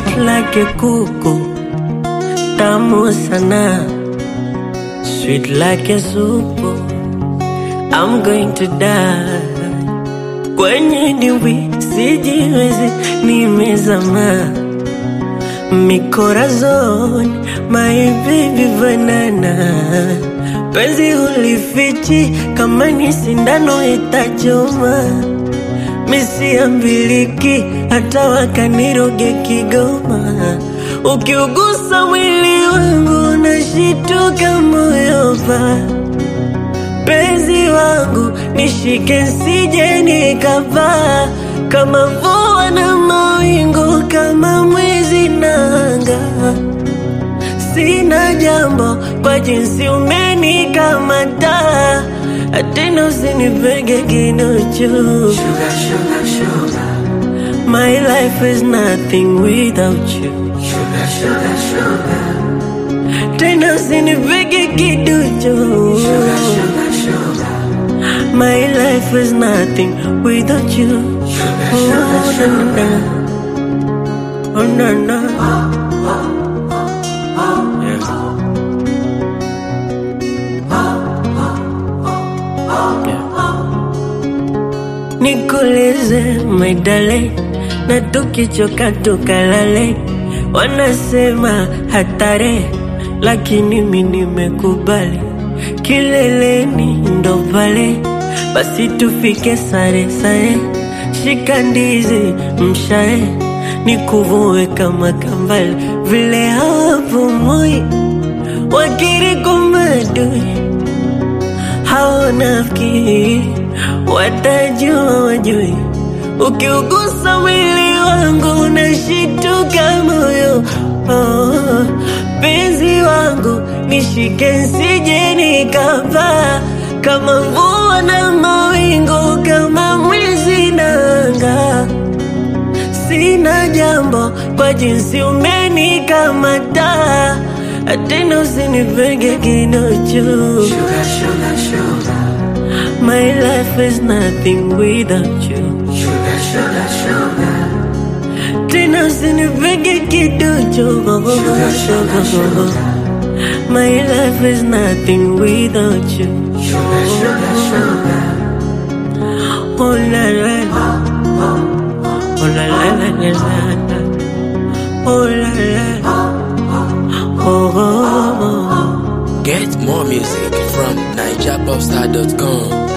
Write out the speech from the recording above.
sweet like a kuku, tamu sana, sweet like a supu. I'm going to die kwenye dimbwi, sijiwezi, nimezama mikorazoni, my baby banana, penzi hulifichi, kama ni sindano itachoma, misiambiliki, hata wakaniroge Kigoma, ukiugusa mwili wangu nashituka moyo pa penzi wangu nishike nsije nikapaa kama mvua na mawingu kama mwezi nanga sina jambo kwa jinsi umenikamata tena usinipege kinuchu Sugar, sugar, sugar, my life is nothing without you sugar, sugar, sugar, tena usinipege kiduchu sugar, sugar, sugar, My life is nothing without you. sugar, Oh, sugar, na, na, sugar. na. Oh, na, na. Yeah. Yeah. Nikuulize my darling, na tukichoka tukalale, wanasema hatari, lakini mi nimekubali, kileleni ndo pale, basi tufike sare sare, shika ndizi mshae, nikuvue kama kambale, vile hawapumui wakiri kumadui hawanafiki watajua wajui ukiugusa mwili wangu nashituka moyo oh, penzi wangu nishike nsije nikapaa kama mvua na mawingu kama mwizi nanga sina jambo kwa jinsi umenikamata tena usinipege kinuchu Sugar, sugar, sugar, My life is nothing without you. sugar, sugar, sugar, Tena usinipege kiduchu. sugar, sugar, My life is nothing without you. sugar, sugar, sugar. Oh la la la. Oh la la la la la. Oh la la. Oh, oh, oh. Get more music from NigerPopstar.com.